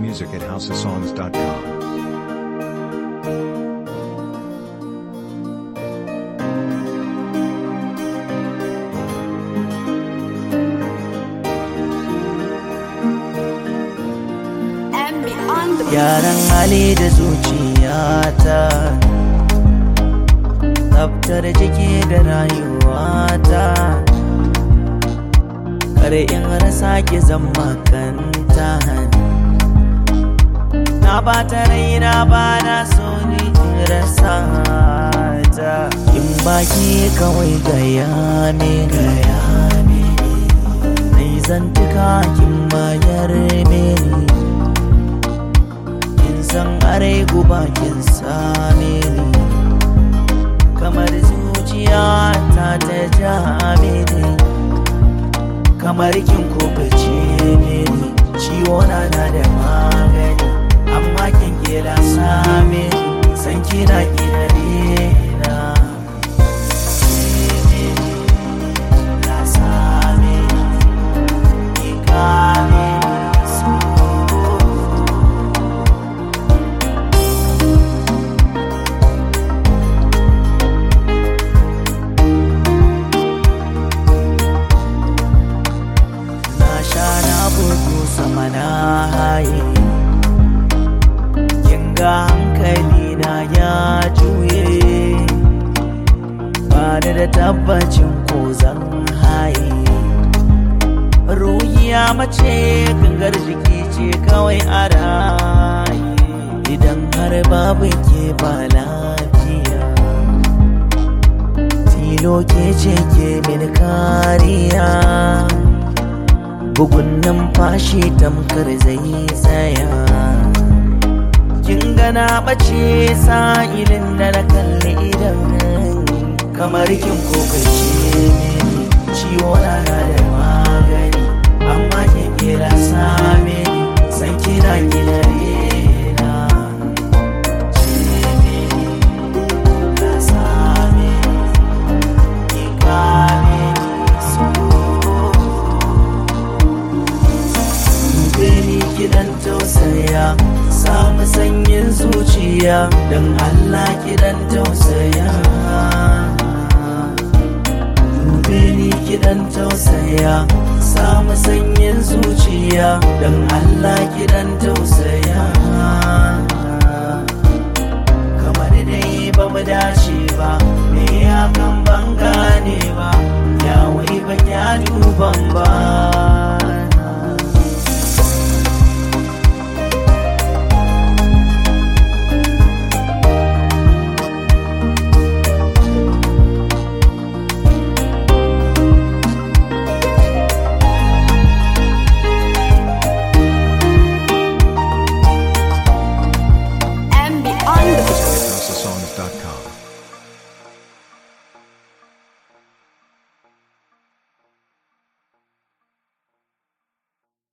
music at houseofsongs.com. Gyaran hali da zuciyata Tsaftar jiki da rayuwata Kare in rasa ki zama kanta Na bata raina ba na so ni in rasa ta In baki kawai gaya ne gaya ne Nai zantuka kin bayar mini kin san arai guba kin same ni kamar zuciya ta ta jame ni kamar kin kubace ni ciwo na na da magani amma kin kila same ni san kina kina na na same ni ki kame ni so na sha na bugu sama na haye kinga hankali na ya juye ba ni da tabbacin ko zan haye ruhiya mace gangar jiki ce kawai a raye idan har babu ke ba lafiya tilo ke ce ke min kariya bugun numfashi tamkar zai tsaya kin gana bace sa'ilin da na kalli idan kamar kin kokace mini ciwo na na da magani amma kin kira same ni san kina kina rena ce mini na same ni ki kame ni so Beni kidan tausaya samu sanyin zuciya don Allah kidan tausaya Beni kidan tausaya samu sanyin zuciya don Allah kidan tausaya kamar dai ba mu dace ba me ya kan ban gane ba